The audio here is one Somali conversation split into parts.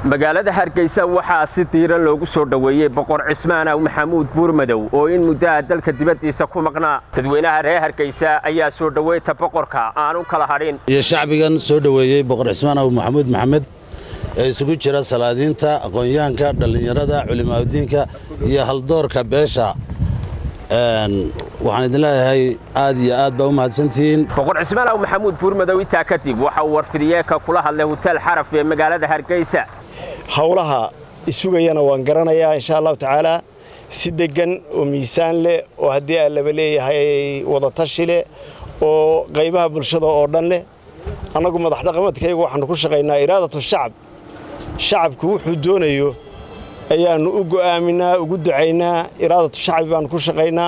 magaalada hargeysa waxaa si diiran loogu soo dhoweeyey boqor cismaanaw maxamuud buurmadow oo in muddaha dalka dibaddiisa ku maqnaa dadweynaha reer hargeysa ayaa soo dhoweynta boqorka aanu kala hadhin iyo shacbigan soo dhoweeyey boqor cismaanaw maxamuud maxamed ee isugu jira salaadiinta aqoonyahanka dhallinyarada culimaaudiinka iyo haldoorka beesha waxaan idin leeyahay aad iyo aad baa u mahadsantihiin boqor cismaanaw maxamuud buurmadow intaa kadib waxa uu warfidiyeeka kula hadlay huteel xaraf ee magaalada hargeysa howlaha isugayana waan garanayaa insha allahu tacaalaa si deggan oo miisaan leh oo haddii aan laba leeyahay wadatashi leh oo qaybaha bulshada oo dhan leh annagu madax dhaqameedkaygu waxaannu ku shaqaynaa iraadatu shacab shacabku wuxuu doonayo ayaannu u go'aaminaa ugu ducaynaa iraadatu shacbi baannu ku shaqaynaa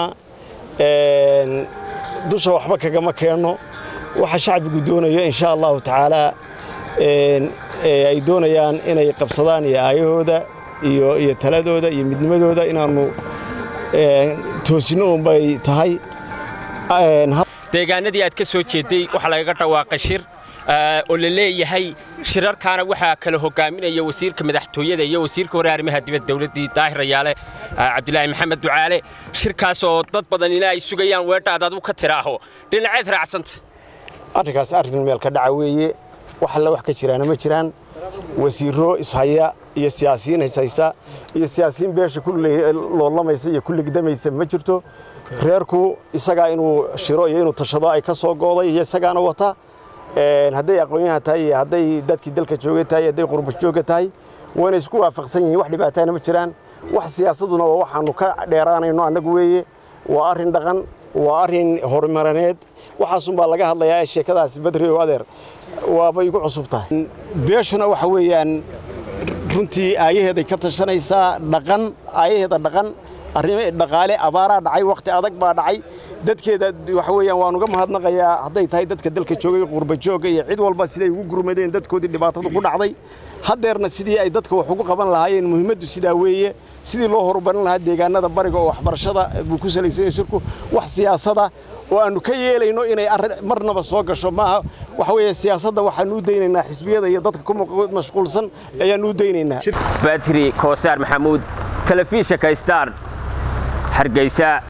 dusha waxba kagama keenno waxa shacbigu doonayo insha allahu tacaalaa ay doonayaan inay qabsadaan iyo aayahooda iyo taladooda iyo midnimadooda inaannu toosinno unbay tahay deegaanadii aad ka soo jeedday waxaa lagaga dhawaaqay shir oo la leeyahay shirarkaana waxaa kala hogaaminaya wasiirka madaxtooyada iyo wasiirka hore arrimaha dibadda dowladdii daahir rayaale cabdilaahi maxamed ducaale shirkaas oo dad badan ina ay sugayaan weedhaad adu ka tiraaho dhinaceed raacsanta arrinkaas arrin meel ka dhaca weeye wax alle wax ka jiraana ma jiraan wasiirro ishaya iyo siyaasiyiin ishaysa iyo siyaasiyiin beesha ku loolamaysa iyo ku ligdamaysa ma jirto reerku isagaa inuu shiro iyo inuu tashado ay ka soo gooday iyo isagaana wata hadday aqoonyahan tahay iyo hadday dadkii dalka jooga tahay hadday qurba jooga tahay wayna isku waafaqsan yihiin wax dhibaatana ma jiraan wax siyaasaduna waa waxaannu ka dheeraanayno annagu weeye waa arrin dhaqan waa arrin horumarineed waxaasunbaa laga hadlayaa sheekadaas badri oo adeer waaba igu cusub tahay beeshuna waxa weeyaan runtii aayaheeday ka tashanaysaa dhaqan aayaheeda dhaqan arrimo dhaqaale abaaraa dhacay wakhti adag baa dhacay dadkeeda waxa weeyaan waan uga mahadnaqayaa hadday tahay dadka dalka joogay qurba jooga iyo cid walba siday ugu gurmadeen dadkoodii dhibaatadu ku dhacday haddeerna sidii ay dadka wax ugu qaban lahaayeen muhiimaddu sidaa weeye sidii loo horumarin lahaa deegaanada bariga oo waxbarashada buu ku salaysan yahay shirku wax siyaasada oo aannu ka yeelayno inay marnaba soo gasho maaha waxa weeye siyaasadda waxaannu u daynaynaa xisbiyada iyo dadka ku mashquulsan ayaannu u daynaynaa badri koosaar maxamuud telefishinka star hargeysa